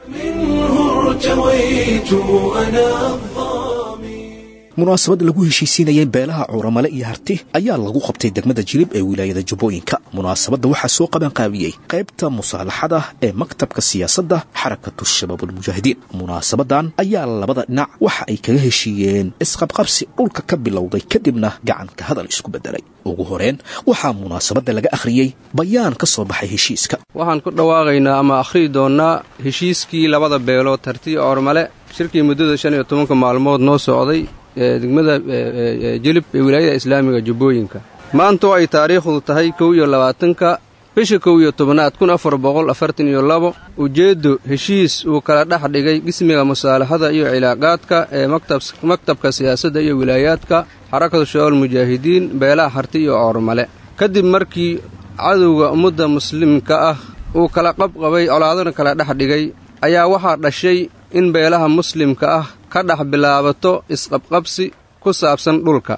munaasabad lagu heshiisiinayay beelaha cuuramale iyo harti ayaa lagu qabtay degmada jilib ee wilaayada jubbooyinka munaasabadda waxaa soo qabanqaabiyey qaybta musaalaxada ee maktabka siyaasadda xarakatu shabaabulmujaahidiin munaasabadan ayaa labada dhinac waxa ay kaga heshiiyeen isqabqabsi dhulka ka bilowday kadibna gacanka hadal isku beddelay ugu horeen waxaa munaasabadda laga akhriyey bayaan ka soo baxay heshiiska waxaan ku dhawaaqaynaa ama akhriyi doonnaa heshiiskii labada beelood tartiya oormale shirkii muddada shan iyo tobanka maalmood noo socday ee degmada jilib ee wilaayada islaamiga jubbooyinka maanta oo ay taariikhdu tahay kow iyo labaatanka bisha kow iyo tobnaad kun afar boqol afartan iyo labo ujeeddo heshiis uu kala dhex dhigay qismiga musaalaxada iyo cilaaqaadka ee maktabka siyaasadda iyo wilaayaadka xarakatu shabaab mujaahidiin beelaha harti iyo oormale kadib markii cadowga ummadda muslimka ah uu kala qabqabay colaadana kala dhex dhigay ayaa waxaa dhashay in beelaha muslimka ah ka dhex bilaabato isqabqabsi ku saabsan dhulka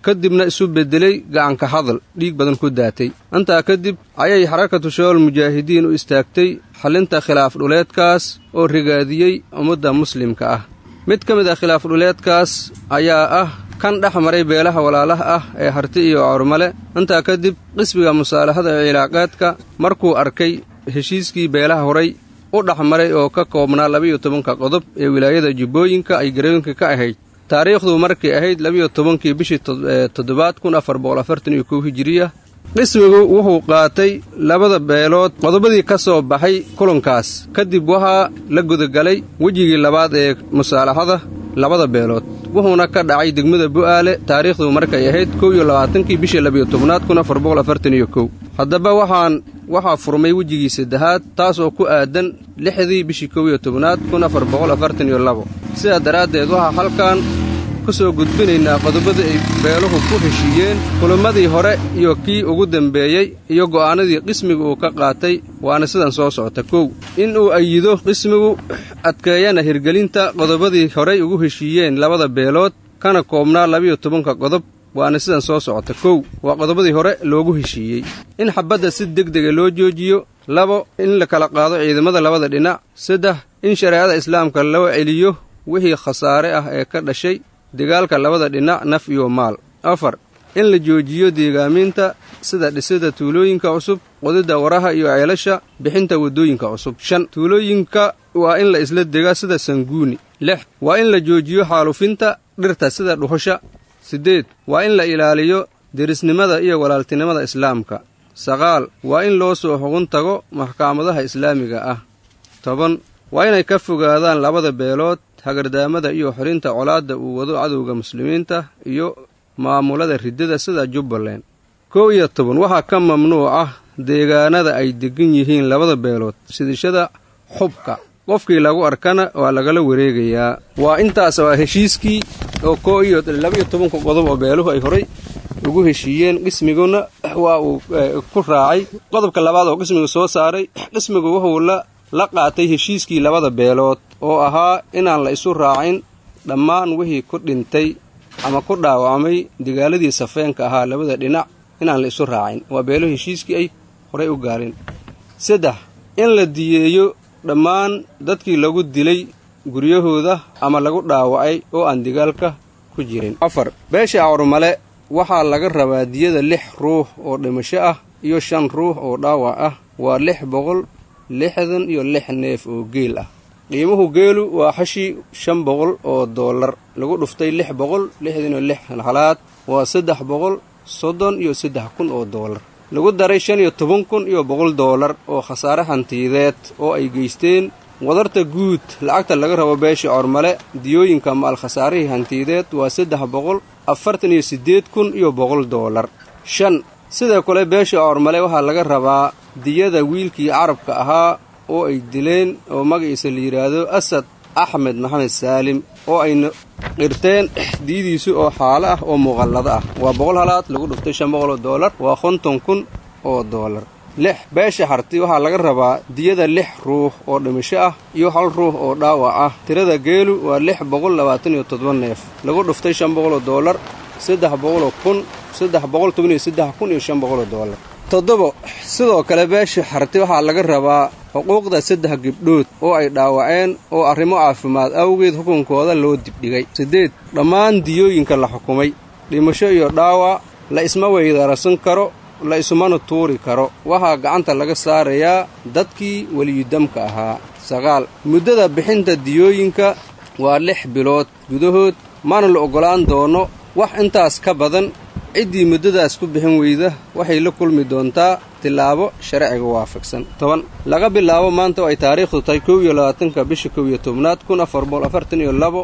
kadibna isu beddelay gacanka hadal dhiig badan ku daatay intaa kadib ayay xarakatu shabaab mujaahidiin u istaagtay xallinta khilaaf dhuleedkaas oo rigaadiyey ummadda muslimka ah mid ka mid ah khilaaf dhuleedkaas ayaa ah kan dhex maray beelaha walaalaha ah ee harti iyo cawrmale intaa kadib qisbiga musaalaxada ee cilaaqaadka markuu arkay heshiiskii beelaha horay u dhex maray oo ka koobnaa labiyo tobanka qodob ee wilaayada jubbooyinka ay garooyinka ka ahayd taariikhdu markay ahayd labiyo tobankii bishii toddobaad kun afar boqol afartan iyo kow hijiriya qismigu wuxuu qaatay labada beelood qodobadii ka soo baxay kulankaas kadib waxaa la gudagalay wejigii labaad ee musaalaxada labada beelood wuxuuna ka dhacay degmada bu'aale taariikhdu markay ahayd kow iyo labaatankii bishii labiyo tobnaad kun afar boqol afartan iyo kow haddaba waxaan waxaa furmay wejigii saddexaad taas oo ku aadan lixdii bishii kow iyo tobnaad kun afar boqol afartan iyo labo sidaa daraaddeed waxaa halkan ku soo gudbinaynaa qodobadii ay beeluhu ku heshiiyeen kulammadii hore iyo kii ugu dembeeyey iyo go'aanadii qismiga uu ka qaatay waana sidan soo socota kow in uu ayido qismigu adkeeyana hirgelinta qodobadii horay ugu heshiiyeen labada beelood kana koobnaa labiyo tobanka qodob waana sidan soo socota kow waa qodobadii hore loogu heshiiyey in xabbadda si degdega loo joojiyo labo in la kala qaado ciidamada labada dhinac saddex in shareecada islaamka loo celiyo wixii khasaare ah ee ka dhashay dagaalka labada dhinac naf iyo maal afar in la joojiyo deegaaminta sida dhisida tuulooyinka cusub qodidda waraha iyo ceelasha bixinta waddooyinka cusub shan tuulooyinka waa in la isla degaa sida sanguuni lix waa in la joojiyo xaalufinta dhirta sida dhuxusha siddeed waa in la ilaaliyo derisnimada iyo walaaltinimada islaamka saqaal waa in loo soo xugun tago maxkamadaha islaamiga ah toban waa inay ka fogaadaan labada beelood hagardaamada iyo xirinta colaadda uu wado cadowga muslimiinta iyo maamulada riddada sida jubbaland kow iyo toban waxaa ka mamnuuc ah deegaanada ay degan yihiin labada beelood sidishada xubka qofkii lagu arkana waa lagala wareegayaa waa intaas waa heshiiskii oo koo iyo laba iyo tobanka qodob oo beeluhu ay horay ugu heshiiyeen qismiguna waa uu ku raacay qodobka labaad oo qismigu soo saaray qismigu wuxuu la la qaatay heshiiskii labada beelood oo ahaa inaan la isu raacin dhammaan wixii ku dhintay ama ku dhaawacmay dagaaladii safeenka ahaa labada dhinac inaan la isu raacin waa beelo heshiiskii ay horay u gaarin saddex in la diyeeyo dhammaan dadkii lagu dilay guryahooda ama lagu dhaawacay oo aan dagaalka ku jirin afar beesha awrmale waxaa laga rabaa diyada lix ruux oo dhimasho ah iyo shan ruux oo dhaawac ah waa lix boqol lixdan iyo lix neef oo geel ah qiimuhu geelu waa xashii shan boqol oo dollar lagu dhuftay lix boqol lixdan iyo lix halaad waa saddex boqol soddon iyo saddex kun oo dollar lagu daray shan iyo toban kun iyo boqol dollar oo khasaare hantiyadeed oo ay geysteen wadarta guud lacagta laga rabo beesha cormale diyooyinka maal khasaarihii hantiyadeed waa saddex boqol afartan iyo siddeed kun iyo boqol dollar shan sidoo kale beesha cormale waxaa laga rabaa diyada wiilkii carabka ahaa oo ay dileen oo magaciisa la yidhaahdo asad axmed maxamed saalim oo ayna qirteen diyadiisu oo xaalo ah oo muuqallado ah waa boqol halaad lagu dhuftay shan boqol oo dollar waa konton kun oo dollar lix beesha harti waxaa laga rabaa diyada lix ruux oo dhimasho ah iyo hal ruux oo dhaawac ah tirada geelu waa lix boqol labaatan iyo toddoba neef lagu dhuftay shan boqoloo dollar saddex boqoloo kun saddex boqol toban iyo saddex kun iyo shan boqoloo dollar toddobo sidoo kale beesha harti waxaa laga rabaa xuquuqda saddex gibdhood oo ay dhaawaceen oo arrimo caafimaad awgeed xukunkooda loo dibdhigay siddeed dhammaan diyooyinka la xukumay dhimasho iyo dhaawac la isma weydaarasan karo la isumana tuuri karo waxaa gacanta laga saarayaa dadkii weliyudamka ahaa sagaal muddada bixinta diyooyinka waa lix bilood gudahood mana la oggolaan doono wax intaas ka badan ciddii muddadaas ku bixin weyda waxay la kulmi doontaa tilaabo sharciga waafaqsan toban laga bilaabo maanta oo ay taariikhdu tahay kow iyo labaatanka bisha kow iyo tobnaad kun afar boqol afartan iyo labo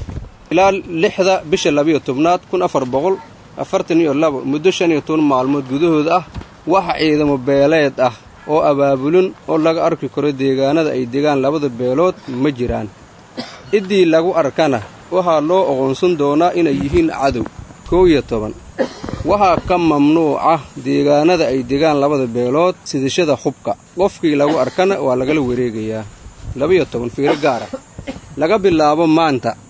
ilaa lixda bisha labiyo tobnaad kun afar boqol afartan iyo labo muddo shan iyo toban maalmood gudahooda ah waxa ciidamo beeleed ah oo abaabulin oo laga arki karo deegaanada ay degaan labada beelood ma jiraan ciddii lagu arkana waxaa loo oqoonsan doonaa inay yihiin cadow kow iyo toban waxaa ka mamnuuca deegaanada ay degaan labada beelood sidashada xubka qofkii lagu arkana waa lagala wareegayaa labaiyo toban fiiro gaara laga bilaabo maanta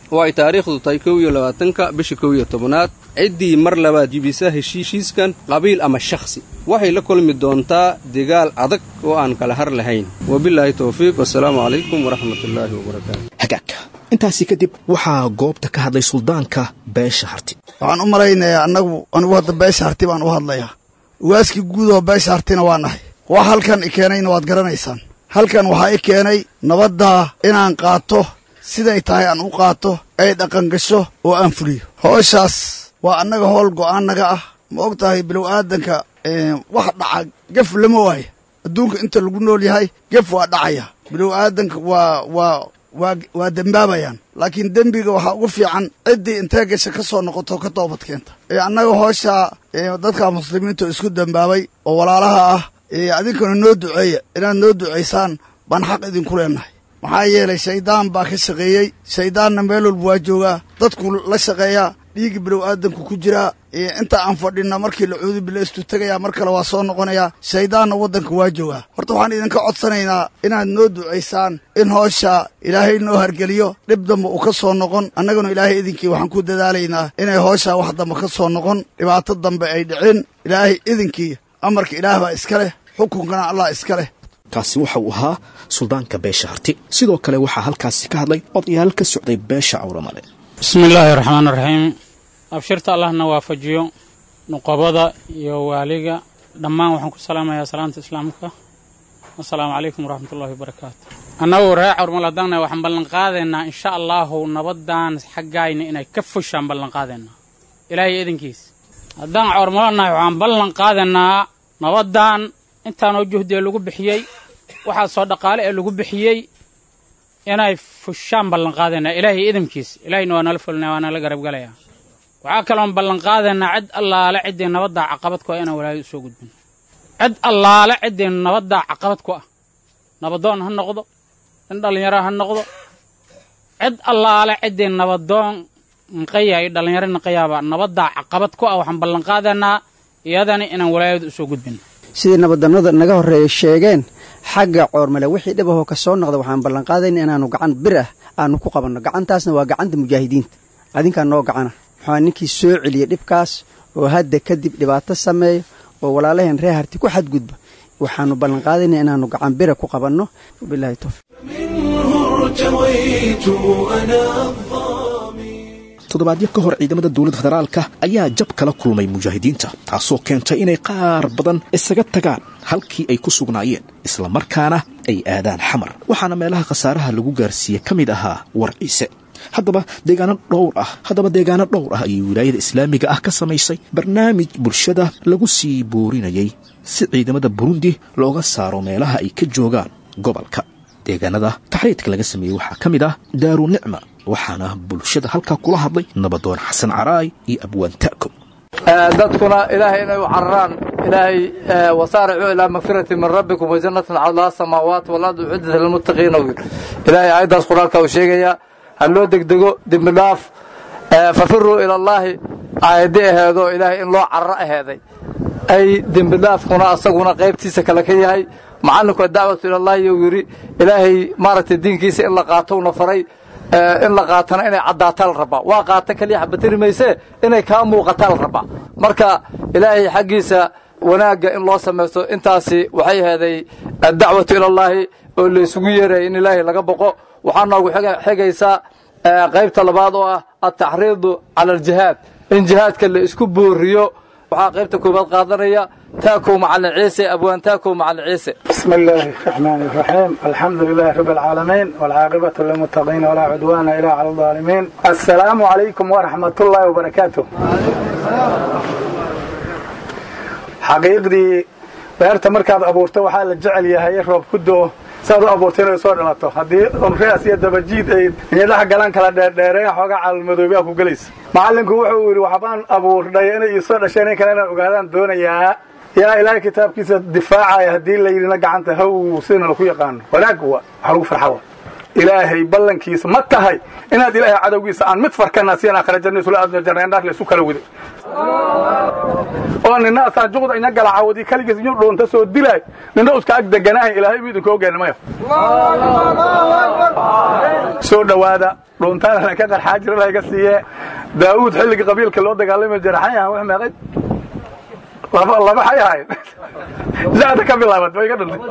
oo ay taariikhdu tahay kow iyo labaatanka bisha kow iyo tobanaad ciddii mar labaad jibisa heshiishiiskan qabiil ama shakhsi waxay la kulmi doontaa degaal adag oo aan kala har lahayn wabilaahi towfiiq wasalaamu calaykum waraxmatullaahi wabarakaatu hagaagka intaasi kadib waxaa goobta ka hadlay suldaanka beesha harti waxaan u malaynayaa annagu anigu hadda beesha harti baan u hadlayaa ugaaskii guud oo beesha hartina waa nahay wax halkan i keenayna waad garanaysaan halkan waxaa i keenay nabaddaa inaan qaato siday tahay aan u qaato ay dhaqangasho oo aan fuliyo hooshaas waa annaga howl go'aannaga ah ma og tahay bilow aadanka wax dhaca gef lama waayo adduunka inta lagu nool yahay gef waa dhacaya bilow aadanka waa waa waa waa dembaabayaan laakiin dembiga waxaa ugu fiican ciddii intee gasha ka soo noqoto ka toobad keenta ee annaga hooshaa dadka muslimiinta oo isku dembaabay oo walaalaha ah adinkana noo duceeya inaad noo ducaysaan baan xaq idinku leennahay maxaa yeelay shayddaan baa ka shaqeeyey shayddaanna meel walba waa joogaa dadku la shaqeeyaa dhiigga bilow aadanku ku jiraa inta aan fadhinna markii la cuudu bilaystu tegayaa mar kale waa soo noqonayaa shayddaanna waddanka waa joogaa horta waxaan idinka codsanaynaa inaad noo ducaysaan in hoosha ilaahay noo hargeliyo dhib damba uu ka soo noqon annaguna ilaahay idinkii waxaan ku dadaalaynaa inay hooshaa wax damba ka soo noqon dhibaato dambe ay dhicin ilaahay idinkii amarka ilaah baa iska leh xukunkana allah iska leh kaasi waxa uu ahaa suldaanka beesha harti sidoo kale waxaa halkaasi ka hadlay odayaal ka socday beesha cawramale bismi illaahi raxmaan raxiim abshirta allahna waafajiyo nuqabada iyo waaliga dhammaan waxaan ku salaamayaa salaanta islaamka assalaamu calaykum waraxmatullahi wabarakaatu annagu reer cawrmal haddaanna waxaan ballanqaadaynaa insha allaahu nabaddan xaggayna inay ka fushaan ballanqaadaynaa ilaahay idinkiis haddaan cawrmalanahay waxaan ballan qaadaynaa nabaddan intaanoo juhdiee lagu bixiyey waxaa soo dhaqaale ee lagu bixiyey inay fushaan ballanqaadaynaa ilaahay idinkiis ilaahayna waa nala fulina waa nala garabgalayaa waxaa kaloon ballanqaadaynaa cid allaale ciddii nabaddaa caqabad ku ah inaan walaayad usoo gudbin cid allaale ciddii nabaddaa caqabad ku ah nabadoon ha noqdo in dhallinyaro ha noqdo cid allaale ciddii nabadoon nqaya iyo dhallinyaro naqayaaba nabaddaa caqabad ku ah waxaan ballanqaadaynaa iyadani inaan walaayad usoo gudbin sidii nabadannada naga horreeya sheegeen xagga coormale wixii dhibahoo ka soo noqda waxaan ballanqaadayna inaannu gacan bir ah aanu ku qabanno gacantaasna waa gacanta mujaahidiinta adinkaa noo gacana waxaa ninkii soo celiyey dhibkaas oo hadda kadib dhibaato sameeya oo walaalaheen reer harti ku xadgudba waxaannu ballanqaadayna inaannu gacan bira ku qabanno wabilahi towfiiq toddobaadyo ka hor ciidamada dowladda federaalka ayaa jab kala kulmay mujaahidiinta taasoo keentay inay qaar badan isaga tagaan halkii ay ku sugnaayeen islamarkaana ay aadaan xamar waxaana meelaha khasaaraha lagu gaarsiiyey ka mid ahaa war ciise haddaba deegaano dhowr ah haddaba deegaano dhowr ah ayay wilaayada islaamiga ah ka samaysay barnaamij bulshada lagu sii boorinayay si ciidamada burundi looga saaro meelaha ay ka joogaan gobolka deegaanada taxriidka laga sameeyey waxaa ka mid ah daaru nicma waxaana bulshada halkaa kula hadlay nabadoon xasan caraay iyo abwaan ta'ko dadkuna ilaahay inay u cararaan ilaahay wasaaricuu ilaa magfirati min rabbikum wajannatin cadaha samaawaat walardu uciddat lilmuttaqiina ilaahay aayaddaas qur-aanka uu sheegayaa ha loo degdego dembi dhaaf fafiruu ila allaahi aayaddi aheedoo ilaahay in loo cararo aheeday ay dembi dhaafkuna asaguna qaybtiisa kale ka yahay macallinku dacwatu ilallaahi uu yidhi ilaahay maaragtay diinkiisa in la qaatowna faray in la qaatana inay caddaataa la rabaa waa qaata keliya xabatiri maysee inay kaa muuqataa la rabaa marka ilaahay xaggiisa wanaagga in loo samaysto intaasi waxay aheeday addacwatu ilallaahi oo laysugu yeeraya in ilaahay laga boqo waxaa noogu xigaysaa qaybta labaad oo ah altaxriidu cala aljihaad in jihaadka la isku booriyo waxaa qaybta koobaad qaadanaya taakow macalin ciise abwaan taakow macalin ciise بسم الله الرحمن الرحيم الحمد لله رب العالمين والعاقبة للمتقين ولا عدوان إلا على الظالمين السلام عليكم ورحمة الله وبركاته xaqiiqdii beerta markaad abuurto waxaa la jecel yahay roob ku doo saad u abuurtay inay soo dhalato haddii umreas iyo dabajiid ay niyadaha galaan kala dheerdheereen xoogaa caalmadoobiyaa ku gelaysa macallinku wuxuu yidhi waxbaan abuurdhay inay iisoo dhasheen in kale inaan ogaadaan doonayaa yaa ilaahay kitaabkiisa difaacaya haddii la yidhina gacanta haw sidana laku yaqaano wanaag wa wax lagu farxa wa ilaahay ballankiisa ma tahay inaad ilaahay cadowgiisa aan mid farkana siyan aakhira janna isula aadna jannaandhaar la isu kala widay oo nina asaan juqda inya gala caawadi kaligiis inyu dhuunta soo dilaay nina uska ag deganaahay ilaahay buu idinka ogaani maya soo dhowaada dhuuntaana ka qarxaa jira laga siiye daawuud xilligii qabiilka loo dagaalami jira xay ahaan wax meeqay laba laba xay ahayn zaada ka bilaabat way ka dhuntay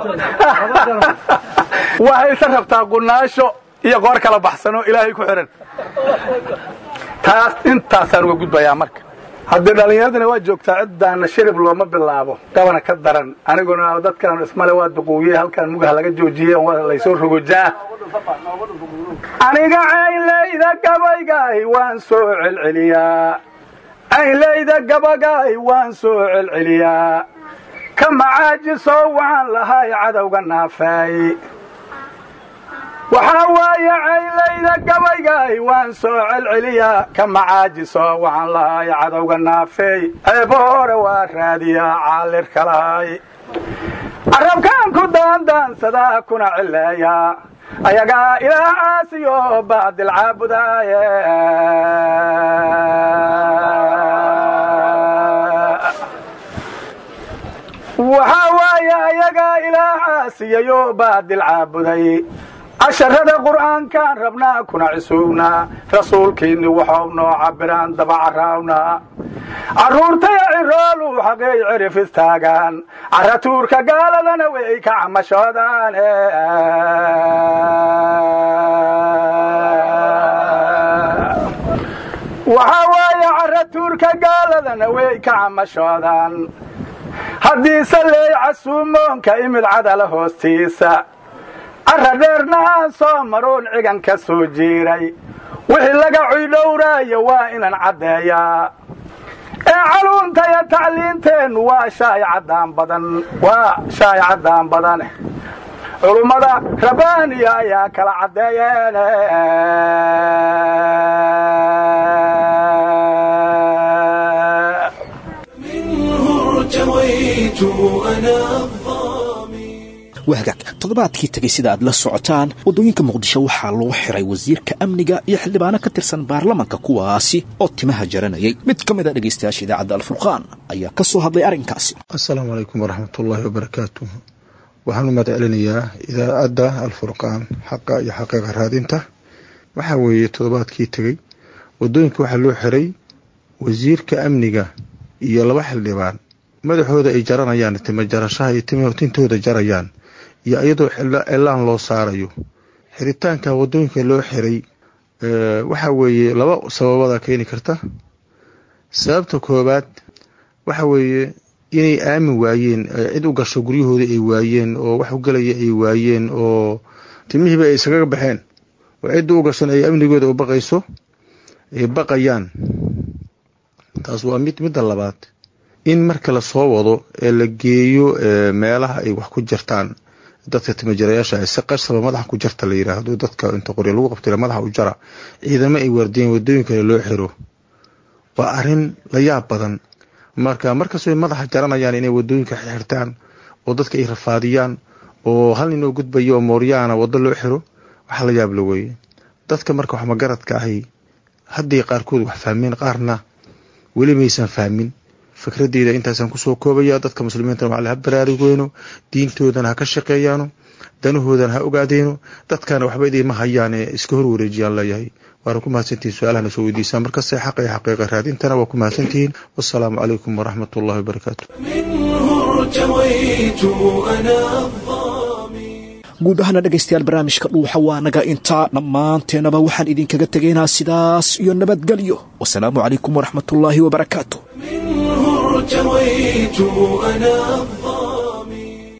waxayse rabtaa qunaasho iyo qoor kala baxsanoo ilaahay ku xihan taas intaasaan uga gudbayaa marka haddii dhallinyaradina waa joogtaa ciddaana shirib looma bilaabo gabana ka daran aniguna dadkan ismale waa duquuye halkan mugaha laga joojiye laysoo rogojaa aniga caynlayda gabaygaay waan soo celceliyaa caynlayda gabagaay waan soo celceliyaa ka macaajiso waxaan lahay cadowga naafay waxaa waaye caynlayda gabaygaay waan soo celceliyaa ka macaajiso waxaan lahay cadowga naafey ceebo hore waa raadiyaa caalirka lahay carabkaan ku daandaansadaa kuna cileeyaa ayagaa ilaah caasiyo baadil caabudaaye waxaa waaye ayagaa ilaah caasiyayo baadil caabuday casharada qur'aankaan rabnaa kuna cisuugnaa rasuulkiinni waxau noo cabiraan dabacarawnaa carruurtaya cirooluu xaqeey cirif istaagaan caratuurka gaaladana way ka camashoodaan waxaa waaye caratuurka gaaladana way ka camashoodaan haddiise leey casuumoonka imid cadala hoostiisa carra dheerna aan soo maroon cigan ka soo jiiray wixii laga cuydhowraayo waa inaan caddeeyaa ee caluuntaya tacliinteennu waa shaay caddaan badan waa shaay caddaan badan culummada rabbaaniya ayaa kala caddeeyeen ارتويت أنا wahagaag toddobaadkii tegay sida aad la socotaan waddooyinka muqdisho waxaa loo xiray wasiirka amniga iyo xildhibaano ka tirsan baarlamanka kuwaasi oo timaha jaranayay mid ka mid a dhegaystayaasha idaacadda alfurqaan ayaa ka soo hadlay arrinkaasi asalaamu calaykum waraxmatullaahi wabarakaatuh waxaan u mahad celinayaa idaacadda alfurqaan xaqa iyo xaqiiqa raadinta waxaa weeye toddobaadkii tegey waddooyinka waxaa loo xiray wasiirka amniga iyo laba xildhibaan madaxooda ay jaranayaan tima jarashaha iyo tintooda jarayaan iyo iyadoo cilaan loo saarayo xiritaanka waddooyinka loo xiray waxa weeye laba sababada keeni karta sababta koobaad waxa weeye inay aamin waayeen cid u gasho guryahooda ay waayeen oo wax u galaya ay waayeen oo timihiiba ay iskaga baxeen oo cidda u gashan ay amnigooda u baqayso ay baqayaan taas waa mid midda labaad in marka lasoo wado ee la geeyo meelaha ay wax ku jirtaan dadka timajarayaasha si qasaba madaxa ku jarta la yiraahdo dadka inta qorya lagu qabtay madaxa u jara ciidamo ay waardiyeen wadooyinkale loo xiro waa arin la yaab badan marka markastoo madaxa jaranayaan inay wadooyinka xirtaan oo dadka ay rafaadiyaan oo hal nin oo gudbayo oo mooryaana wado loo xiro waxa la yaab la weeye dadka marka wax magaradka ahi haddii qaarkood wax fahmeen qaarna weli maysan fahmin fikradeyda intaasaan kusoo koobaya dadka muslimiintana waa ha baraarugeyno diintoodana ha ka shaqeeyaano danahoodana ha ogaadeeno dadkana waxba idiima hayaane iska horwareejiyaan leeyahay waana ku mahadsantihin su-aalahana soo weydiisaan markasta xaqa iyo xaqiiqa raadintana waa ku mahadsantihiin wasalaamu calaykum waraxmat ullahi wabarakaatu guud ahaana dhegaystayaal barnaamijka dhuuxa waa naga intaa dhammaanteenaba waxaan idinkaga tegaynaa sidaas iyo nabadgelyo wasalaamu calaykum waraxmatullaahi wabarakaatu ارتويت أنا